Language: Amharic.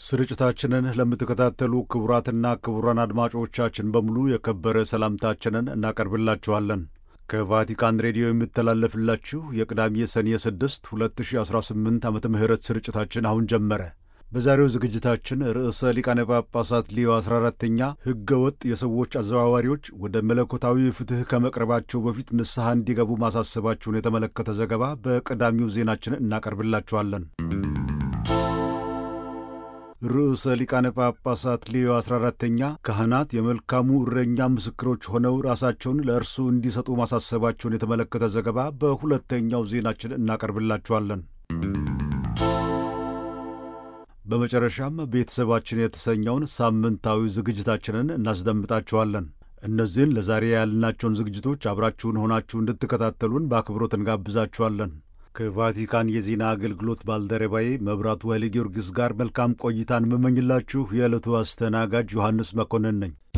ስርጭታችንን ለምትከታተሉ ክቡራትና ክቡራን አድማጮቻችን በሙሉ የከበረ ሰላምታችንን እናቀርብላችኋለን። ከቫቲካን ሬዲዮ የሚተላለፍላችሁ የቅዳሜ ሰኔ 6 2018 ዓመተ ምህረት ስርጭታችን አሁን ጀመረ። በዛሬው ዝግጅታችን ርዕሰ ሊቃነ ጳጳሳት ሊዮ 14ተኛ ሕገ ወጥ የሰዎች አዘዋዋሪዎች ወደ መለኮታዊ ፍትሕ ከመቅረባቸው በፊት ንስሐ እንዲገቡ ማሳሰባቸውን የተመለከተ ዘገባ በቀዳሚው ዜናችን እናቀርብላችኋለን። ርዕሰ ሊቃነ ጳጳሳት ሌዮ 14ተኛ ካህናት የመልካሙ እረኛ ምስክሮች ሆነው ራሳቸውን ለእርሱ እንዲሰጡ ማሳሰባቸውን የተመለከተ ዘገባ በሁለተኛው ዜናችን እናቀርብላችኋለን። በመጨረሻም ቤተሰባችን የተሰኘውን ሳምንታዊ ዝግጅታችንን እናስደምጣችኋለን። እነዚህን ለዛሬ ያልናቸውን ዝግጅቶች አብራችሁን ሆናችሁ እንድትከታተሉን በአክብሮት እንጋብዛችኋለን። ከቫቲካን የዜና አገልግሎት ባልደረባዬ መብራቱ ኃይለ ጊዮርጊስ ጋር መልካም ቆይታን የምመኝላችሁ የዕለቱ አስተናጋጅ ዮሐንስ መኮንን ነኝ።